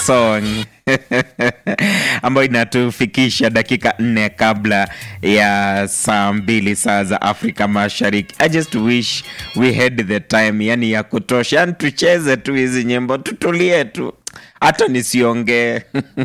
song ambayo inatufikisha dakika nne kabla ya saa mbili saa za Afrika Mashariki. I just wish we had the time, yani ya kutosha, yani tucheze tu hizi nyimbo, tutulie tu hata nisiongee.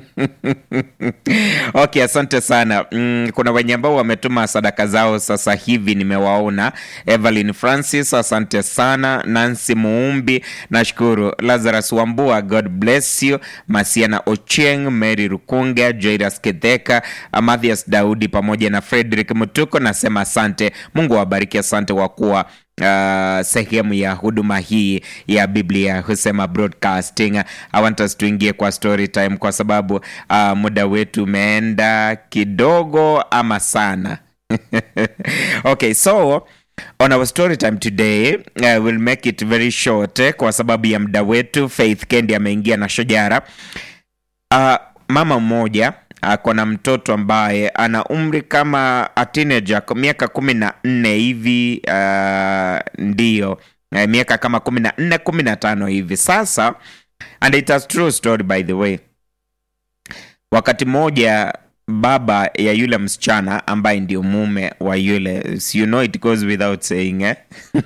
Okay, asante sana. Mm, kuna wenye ambao wametuma sadaka zao sasa hivi, nimewaona. Evelyn Francis, asante sana. Nancy Muumbi, nashukuru. Lazarus Wambua, God bless you. Masiana Ocheng, Mary Rukunga, Jairus Kidheka, Mathias Daudi pamoja na Frederick Mutuko, nasema asante. Mungu awabariki, asante kwa kuwa Uh, sehemu ya huduma hii ya Biblia husema broadcasting. I want us tuingie kwa story time kwa sababu uh, muda wetu umeenda kidogo ama sana. Okay, so on our story time today uh, we'll make it very short eh, kwa sababu ya muda wetu. Faith Kendi ameingia na shojara. Uh, mama mmoja ako na mtoto ambaye ana umri kama a teenager miaka kumi na nne hivi uh, ndiyo uh, miaka kama kumi na nne kumi na tano hivi sasa and it has true story by the way wakati mmoja baba ya yule msichana ambaye ndio mume wa yule you know it goes without saying eh?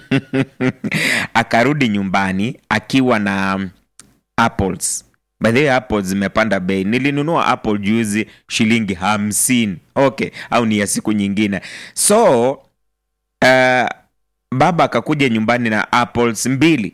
akarudi nyumbani akiwa na apples by the way apple zimepanda bei nilinunua apple juzi shilingi hamsini okay au ni ya siku nyingine so uh, baba akakuja nyumbani na apples mbili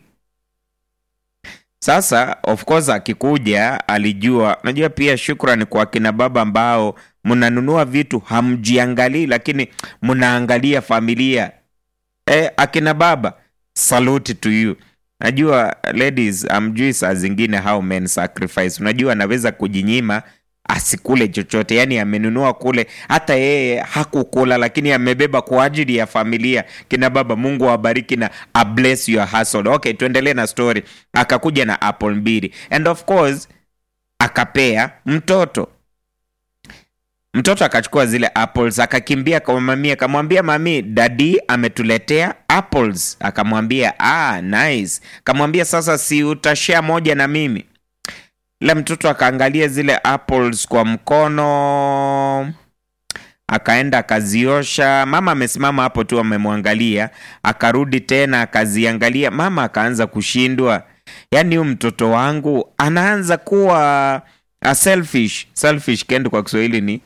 sasa of course akikuja alijua najua pia shukrani kwa kina baba ambao mnanunua vitu hamjiangalii lakini mnaangalia familia e, akina baba salute to you najua ladies amjui saa zingine how men sacrifice unajua anaweza kujinyima asikule chochote yani amenunua kule hata yeye hakukula lakini amebeba kwa ajili ya familia kina baba mungu awabariki na a bless your hustle okay tuendelee na story akakuja na apple mbili and of course akapea mtoto mtoto akachukua zile apples akakimbia kwa mami akamwambia mami dadi ametuletea apples akamwambia ah, nice akamwambia sasa si utashare moja na mimi ila mtoto akaangalia zile apples kwa mkono akaenda akaziosha mama amesimama hapo tu amemwangalia akarudi tena akaziangalia mama akaanza kushindwa yaani huyu mtoto wangu anaanza kuwa uh, selfish selfish kendo kwa kiswahili ni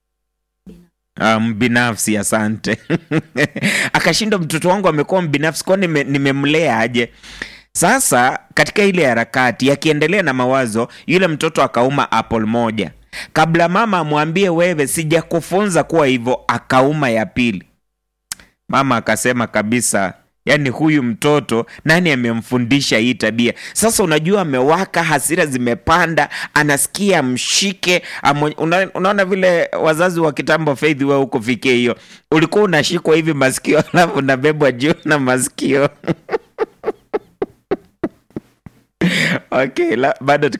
mbinafsi um, asante akashindwa mtoto wangu amekuwa mbinafsi kwao nimemlea nime aje sasa katika ile harakati akiendelea na mawazo yule mtoto akauma apple moja kabla mama amwambie wewe sijakufunza kuwa hivyo akauma ya pili mama akasema kabisa yaani huyu mtoto nani amemfundisha hii tabia sasa unajua amewaka hasira zimepanda anasikia mshike una, unaona vile wazazi wa kitambo faith we hukufikia hiyo ulikuwa unashikwa hivi masikio alafu unabebwa juu na masikio okay la, bado